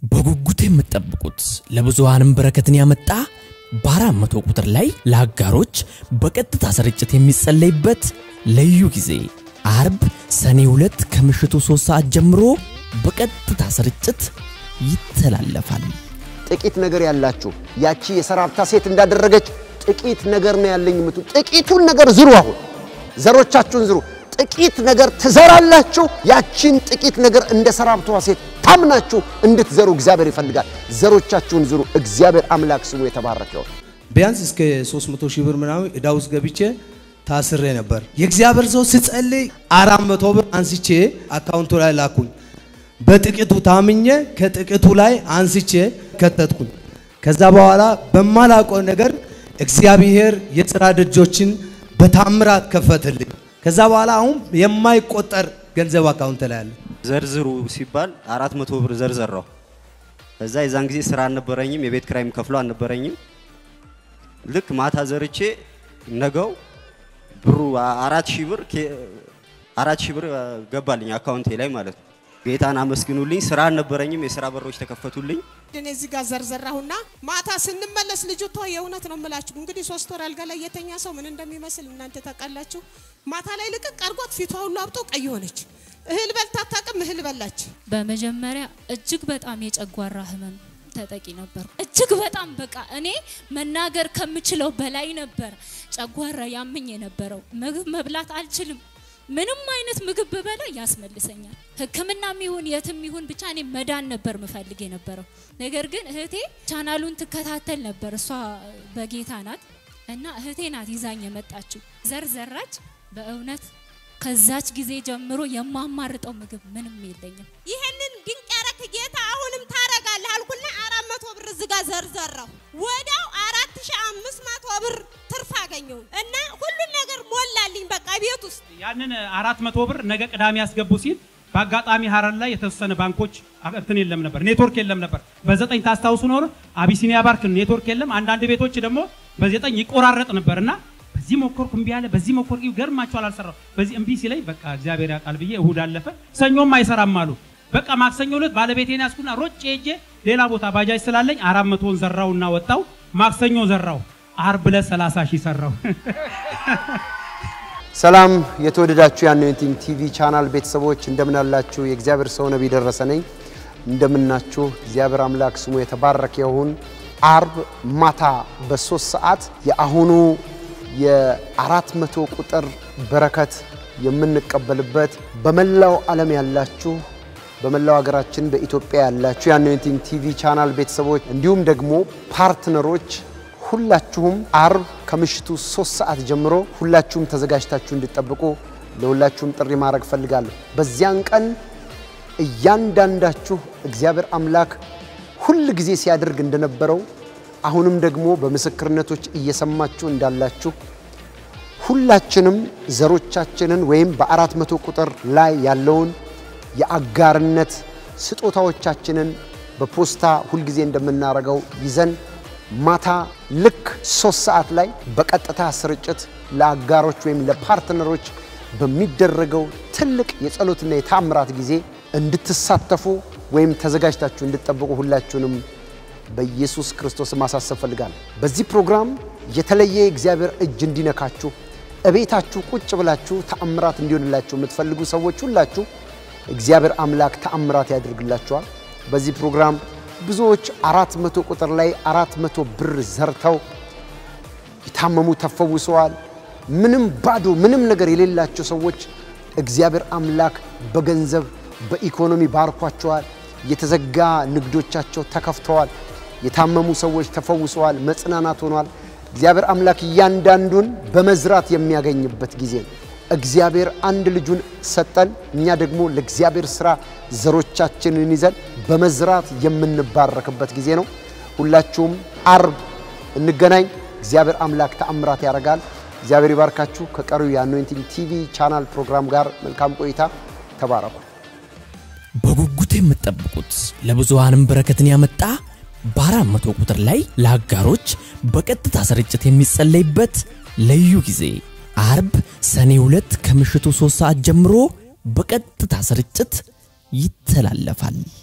በጉጉት የምትጠብቁት ለብዙሃንም በረከትን ያመጣ በአራት መቶ ቁጥር ላይ ለአጋሮች በቀጥታ ስርጭት የሚጸለይበት ልዩ ጊዜ አርብ ሰኔ ሁለት ከምሽቱ ሶስት ሰዓት ጀምሮ በቀጥታ ስርጭት ይተላለፋል። ጥቂት ነገር ያላችሁ ያቺ የሰራፕታ ሴት እንዳደረገች ጥቂት ነገር ነው ያለኝ የምትሉ ጥቂቱን ነገር ዝሩ። አሁን ዘሮቻችሁን ዝሩ። ጥቂት ነገር ትዘራላችሁ። ያቺን ጥቂት ነገር እንደ ሰራፕቷ ሴት ታምናችሁ እንድትዘሩ እግዚአብሔር ይፈልጋል። ዘሮቻችሁን ዝሩ። እግዚአብሔር አምላክ ስሙ የተባረከ ይሁን። ቢያንስ እስከ 300 ሺህ ብር ምናምን ዕዳ ውስጥ ገብቼ ታስሬ ነበር። የእግዚአብሔር ሰው ስጸልይ አራት መቶ ብር አንስቼ አካውንቱ ላይ ላኩኝ። በጥቂቱ ታምኜ ከጥቂቱ ላይ አንስቼ ከተትኩኝ። ከዛ በኋላ በማላውቀው ነገር እግዚአብሔር የሥራ ደጆችን በታምራት ከፈትልኝ። ከዛ በኋላ አሁን የማይቆጠር ገንዘብ አካውንት ላይ አለ። ዘርዝሩ ሲባል አራት መቶ ብር ዘርዘራው። እዛ የዛን ጊዜ ስራ አልነበረኝም፣ የቤት ክራይም ከፍሎ አልነበረኝም። ልክ ማታ ዘርቼ ነገው ብሩ አራት ሺህ ብር አራት ሺህ ብር ገባልኝ አካውንቴ ላይ ማለት ነው። ጌታን አመስግኑልኝ። ስራ አልነበረኝም፣ የስራ በሮች ተከፈቱልኝ። እኔ እዚህ ጋር ዘርዘራሁና ማታ ስንመለስ ልጅቷ የእውነት ነው የምላችሁ እንግዲህ ሶስት ወር አልጋ ላይ የተኛ ሰው ምን እንደሚመስል እናንተ ታውቃላችሁ። ማታ ላይ ልቅቅ አርጓት ፊቷ ሁሉ አብጦ ቀይ ሆነች። እህል በልታ አታውቅም፣ እህል በላች። በመጀመሪያ እጅግ በጣም የጨጓራ ህመም ተጠቂ ነበር። እጅግ በጣም በቃ እኔ መናገር ከምችለው በላይ ነበር ጨጓራ ያመኝ የነበረው። ምግብ መብላት አልችልም። ምንም አይነት ምግብ ብበላ ያስመልሰኛል። ሕክምናም ይሁን የትም ይሁን ብቻ እኔ መዳን ነበር ምፈልግ የነበረው። ነገር ግን እህቴ ቻናሉን ትከታተል ነበር። እሷ በጌታ ናት እና እህቴ ናት ይዛኝ የመጣችው። ዘርዘራች በእውነት ከዛች ጊዜ ጀምሮ የማማርጠው ምግብ ምንም የለኝም። ይህንን ድንቅ ያረክ ጌታ አሁንም ታረጋለህ አልኩና አራት መቶ ብር ዝጋ ዘርዘራሁ። ወዲያው አራት ሺ አምስት መቶ ብር ትርፍ አገኘሁ እና ሁሉን ነገር ሞላልኝ። በቃ ቤት ውስጥ ያንን አራት መቶ ብር ነገ ቅዳሜ ያስገቡ ሲል በአጋጣሚ ሀረር ላይ የተወሰነ ባንኮች እንትን የለም ነበር፣ ኔትወርክ የለም ነበር። በዘጠኝ ታስታውሱ ኖር አቢሲኒያ ባንክ ኔትወርክ የለም። አንዳንድ ቤቶች ደግሞ በዘጠኝ ይቆራረጥ ነበር እና በዚህ ሞከርኩ እምቢ አለ፣ በዚህ ሞከርኩ ገርማቸዋል፣ አልሰራው። በዚህ እምቢ ሲለኝ በቃ እግዚአብሔር ያውቃል ብዬ እሁድ አለፈ። ሰኞም አይሰራም አሉ። በቃ ማክሰኞ ዕለት ባለቤቴን ያስኩና ሮጬ ሄጄ ሌላ ቦታ ባጃጅ ስላለኝ አራት መቶን ዘራውና ወጣው። ማክሰኞ ዘራው፣ አርብ ዕለት 30 ሺህ ሰራው። ሰላም የተወደዳችሁ የአኖይንቲንግ ቲቪ ቻናል ቤተሰቦች እንደምን አላችሁ? የእግዚአብሔር ሰው ነቢይ ደረሰ ነኝ። እንደምናችሁ እግዚአብሔር አምላክ ስሙ የተባረከ ይሁን። አርብ ማታ በሶስት ሰዓት የአሁኑ የአራት መቶ ቁጥር በረከት የምንቀበልበት በመላው ዓለም ያላችሁ በመላው ሀገራችን በኢትዮጵያ ያላችሁ የአኖይንቲንግ ቲቪ ቻናል ቤተሰቦች እንዲሁም ደግሞ ፓርትነሮች ሁላችሁም አርብ ከምሽቱ ሶስት ሰዓት ጀምሮ ሁላችሁም ተዘጋጅታችሁ እንድጠብቁ ለሁላችሁም ጥሪ ማድረግ ፈልጋለሁ። በዚያን ቀን እያንዳንዳችሁ እግዚአብሔር አምላክ ሁል ጊዜ ሲያደርግ እንደነበረው አሁንም ደግሞ በምስክርነቶች እየሰማችሁ እንዳላችሁ ሁላችንም ዘሮቻችንን ወይም በአራት መቶ ቁጥር ላይ ያለውን የአጋርነት ስጦታዎቻችንን በፖስታ ሁልጊዜ እንደምናደርገው ይዘን ማታ ልክ ሶስት ሰዓት ላይ በቀጥታ ስርጭት ለአጋሮች ወይም ለፓርትነሮች በሚደረገው ትልቅ የጸሎትና የታምራት ጊዜ እንድትሳተፉ ወይም ተዘጋጅታችሁ እንድትጠብቁ ሁላችሁንም በኢየሱስ ክርስቶስ ማሳሰብ ፈልጋለሁ። በዚህ ፕሮግራም የተለየ የእግዚአብሔር እጅ እንዲነካችሁ እቤታችሁ ቁጭ ብላችሁ ተአምራት እንዲሆንላችሁ የምትፈልጉ ሰዎች ሁላችሁ እግዚአብሔር አምላክ ተአምራት ያደርግላችኋል። በዚህ ፕሮግራም ብዙዎች አራት መቶ ቁጥር ላይ አራት መቶ ብር ዘርተው የታመሙ ተፈውሰዋል። ምንም ባዶ ምንም ነገር የሌላቸው ሰዎች እግዚአብሔር አምላክ በገንዘብ በኢኮኖሚ ባርኳቸዋል። የተዘጋ ንግዶቻቸው ተከፍተዋል። የታመሙ ሰዎች ተፈውሰዋል። መጽናናት ሆኗል። እግዚአብሔር አምላክ እያንዳንዱን በመዝራት የሚያገኝበት ጊዜ ነው። እግዚአብሔር አንድ ልጁን ሰጠን። እኛ ደግሞ ለእግዚአብሔር ስራ ዘሮቻችንን ይዘን በመዝራት የምንባረክበት ጊዜ ነው። ሁላችሁም አርብ እንገናኝ። እግዚአብሔር አምላክ ተአምራት ያደርጋል። እግዚአብሔር ይባርካችሁ። ከቀሪው የአኖይንቲንግ ቲቪ ቻናል ፕሮግራም ጋር መልካም ቆይታ። ተባረኩ። በጉጉት የምትጠብቁት ለብዙሃንም በረከትን ያመጣ በአራት መቶ ቁጥር ላይ ለአጋሮች በቀጥታ ስርጭት የሚጸለይበት ልዩ ጊዜ አርብ ሰኔ ሁለት ከምሽቱ ሶስት ሰዓት ጀምሮ በቀጥታ ስርጭት ይተላለፋል።